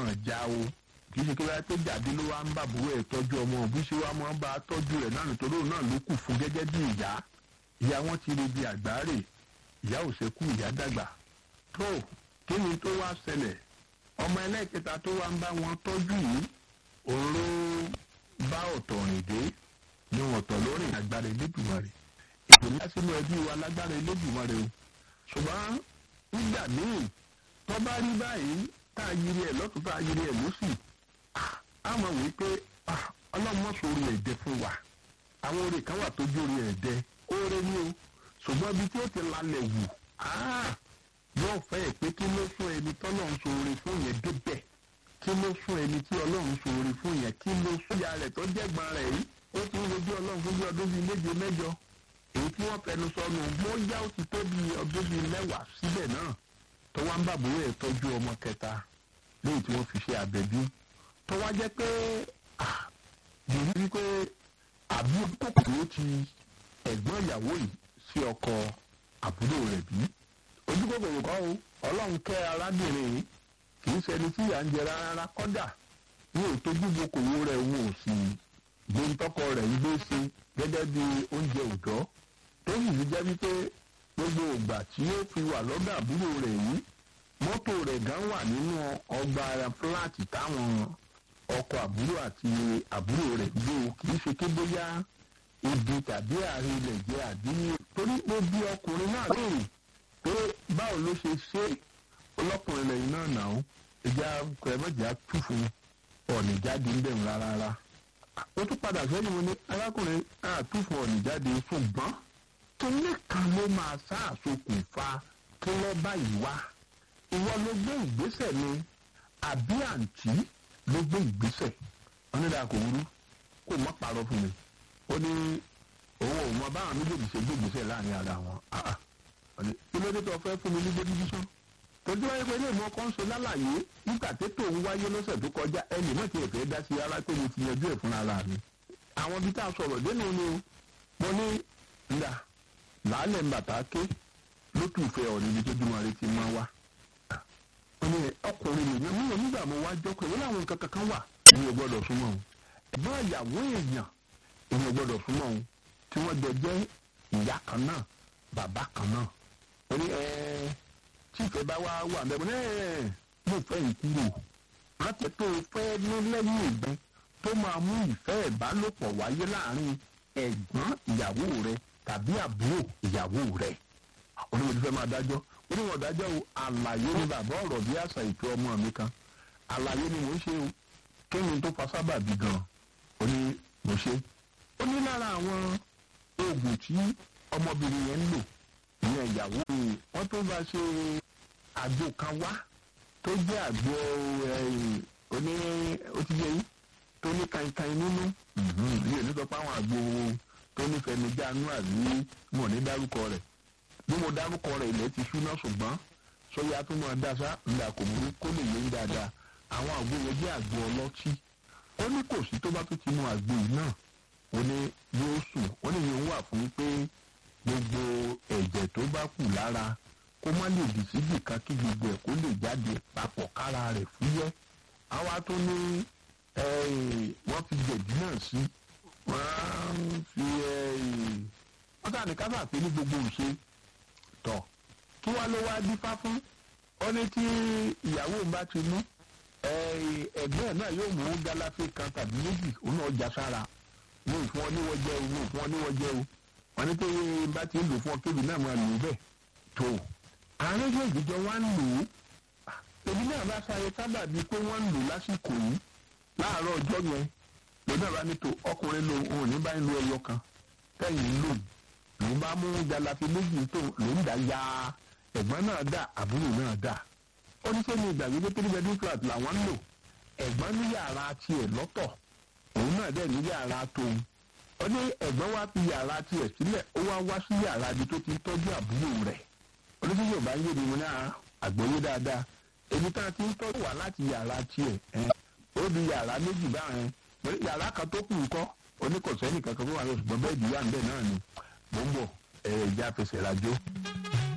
wọn já o kì í ṣe kí wáyé pé jáde ló wá ń bá àbúrò ẹ̀ tọ́jú ọmọ òbí ṣe wá máa ń bá a tọ́jú rẹ̀ náà nítorí òun náà ló kù fún gẹ́gẹ́ bí ìyá ìyá wọn ti rebi àgbáre ìyá ò ṣekú ìyá dàgbà tó kí ni tó wá ṣẹlẹ̀ ọmọ ẹlẹ́kẹta tó wá ń bá wọn tọ́jú yìí òun ló bá ọ̀tọ̀ rìn dé ní ọ̀tọ̀ lórí àgbára Elédùmarè ètò ńlá sínú ẹbí wa lágbára Elédùmarè o ṣùgbọ́n nígbà míì tó bá rí báyìí tá a yiri ẹ̀ lọ́tún tá a yiri ẹ̀ lọ́sì á mọ̀ wípé ọlọ́mọ̀sọ̀rọ̀ ẹ̀dẹ fún wa àwọn oore kan wà tó jórí ẹ̀dẹ oore ni o ṣùgbọ́n ibi tí ó ti lalẹ̀ wù yóò fẹ́ ẹ̀ pé kí ló sún ẹni tọ́lọ́run ṣoore fún yẹn débẹ̀ kí ló sún ẹni tí ọlọ́run ṣoore fún yẹn kí ló sún ìyá rẹ̀ tó jẹ́gbọ́n rẹ̀ yìí ó ti ń rojú ọlọ́run fún bí ọdún bíi méje mẹ́jọ èyí tí wọ́n fẹnu sọnù bóyá ó ti tó bíi ọdún bíi mẹ́wàá síbẹ̀ náà tó wá ń bàbúrò ẹ̀ tọ́jú ọmọ kẹta léyìí tí wọ́n fi ṣe àbẹ̀bí tó wá jẹ́ pé yìí rí pé àbí kòkòrò ti ẹ̀gbọ́n ìyàwó yìí sí ọkọ àbúrò rẹ̀ bí ojú kòkòrò kọ́ o ọlọ́run kẹ́ arábìnrin yìí kì í ṣẹni tí ìyà ń jẹ rárá kọ́dà wọn ò tójú bokòwò rẹ̀ wọn ò sì gbé ntọ́kọ rẹ̀ ń gbé ṣe gẹ́gẹ́ bí oúnjẹ òòjọ́ tó sì fi jẹ́ wípé gbogbo ìgbà tí ó fi wà lọ́dọ̀ àbúrò rẹ̀ yìí mọ́tò rẹ̀ gan wà nínú ọgbà fúláàtì táwọn ọkọ àbúrò àti àbúrò rẹ̀ gbé o kì í ṣe ké bóyá ibi tàbí àárín ilẹ̀ jẹ́ àbí torí pé bí ọkùnrin náà léèrè pé báwo ló ṣe ṣe ọlọ́kùnrin lẹ́yìn náà nà ó ìjà kẹrẹ́mẹ́jà tù fún ọ̀nì jáde ń bẹ̀rù rárá ó tún padà sẹ́yìn mo ní arákùnrin àtúfọ̀ ọ̀nì jáde ṣùgbọ́n kíní kan ló máa ṣàṣokùnfà kí lọ́ báyìí wá ìwọ ló gbé ìgbésẹ̀ ni àbí àǹtí ló gbé ìgbésẹ̀ wọn ní dáa kò wúrú kó má parọ́ fún mi ó ní òun ò mọ báwọn méjèèjì ṣe gbé ìgbésẹ̀ láàrin ara wọn kí ló dé tó fẹ́ fún mi ní gbódúdúsán tọ́jú wáyé pé ilé ìmọ̀ kan ṣe lálàyé nígbà tó tó ń wáyé lọ́sẹ̀ tó kọjá ẹnì náà ti ẹ̀fẹ́ dá sí ara pé mo ti yanjú ẹ̀ fún ara mi àwọn ibi tá a sọ̀rọ̀ dénú ni o mo ní ndà làálẹ̀ ń bàtà ké lótú ìfẹ́ ọ̀rẹ́ ibi tó dúnmọ́ rẹ ti máa wá ní ọkùnrin nìyẹn mi ò nígbà mo wá jọ pé wọ́n láwọn nǹkan kankan wà èmi ò gbọ́dọ̀ súnmọ́ òun ẹ̀gbọ́n ìyàwó èèyàn èmi ò gbọ́dọ̀ súnmọ́ òun tí wọ́n jọ jẹ́ ìyá kan náà bàbá kan náà ó ní ẹ tí ìfẹ́ bá wá wà mẹ́bọ̀ ní ẹ̀ mo fẹ́ ìkúrò rántí tó fẹ́ ní lẹ́yìn ìgbẹ́ tó máa mú ìfẹ́ ìbálòpọ̀ wáyé láàrin ẹ̀gbọ́n ìyàwó rẹ tàbí àbúrò ìyàwó rẹ onímọ̀ tí fẹ́ máa dájọ́ onímọ̀ dájọ́ o àlàyé ni bàbá ọ̀rọ̀ bí àṣà ìtò ọmọ mi kan àlàyé ni mò ń ṣe o kí ni tó fa sábàbí gan ó ní mo ṣe ó ní lára àwọn oògùn tí ọmọbìnrin yẹn ń lò ìyẹn ìyàwó wọn tó bá ṣe àgbo kan wá tó jẹ́ àgbo oní ó ti yẹ yín tó ní kankan nínú yìí ní sọ pé àwọn àgbo tó nífẹ̀ẹ́ mi jáánú àbí mo ní dárúkọ rẹ̀ bí mo dárúkọ rẹ̀ ilẹ̀ ti ṣúná ṣùgbọ́n sọ́yà tó máa dá sá ńlá kò mú kó lè yé dáadáa àwọn àgbo yẹn jẹ́ àgbo ọlọ́tí ó ní kò sí tó bá tó ti mu àgbo yìí náà ó ní yóò sùn ó ní yóò wà fún pé gbogbo ẹ̀jẹ̀ tó bá kù lára kó má lè dì síbì kan kí gbogbo ẹ̀ kó lè jáde papọ̀ kára rẹ̀ fúyẹ́ àwa tó ní wọ́n fi jẹ̀dí náà sí wọ́n fi wọ́n tà ní káfà pé ní gbogbo ìṣe tọ̀ kí wá ló wá dífá fún ó ní tí ìyàwó bá ti mú ẹ̀gbọ́n náà yóò mú gálàfé kan tàbí méjì òun náà já sára wọn ò fún ọ níwọ̀ jẹ́ o wọn ò fún ọ níwọ̀ jẹ́ o wọn ní pé bá ti ń lò fún ọ kébì náà máa lò ó bẹ́ẹ̀ tó àárín méjì jọ wá ń lò ó èmi náà bá sáré sábà bíi pé wọ́n ń lò lásìkò yìí láàárọ̀ ọjọ́ yẹn lọ́dọ̀ bá ní tó ọkùnrin lo òun ní báyìí lo ẹyọ kan tẹ̀yìn ń lò lòun bá mú galafi méjì tó lòun dá ya ẹ̀gbọ́n náà dà àbúrò náà dà ó ní sẹ́ni ìgbàgbé pé three bedroom flat làwọn ń lò ẹ̀gbọ́n ní yàrá tiẹ̀ lọ́tọ̀ òun náà dẹ̀ ní yàrá tóun ó ní ẹ̀gbọ́n wá fi yàrá tiẹ̀ sílẹ̀ ó wá wá sí yàrá ibi tó ti ń tọ́jú àbúrò rẹ̀ ó ní sẹ́ni yorùbá ń yé mi mo ní àgbọ́yé dáadáa èmi tá a ti ń tọ́jú wá láti yàrá tiẹ̀ ó di yàrá méjì báyẹn yàrá kan tó kù ńkọ́ oníkọ̀sẹ́nì kankan tó wà lọ ṣùgbọ́n bẹ́ẹ̀ di wà ń bẹ̀ náà ni mò ń bọ̀ ẹ̀ẹ́dì àfẹsẹ̀ rajó.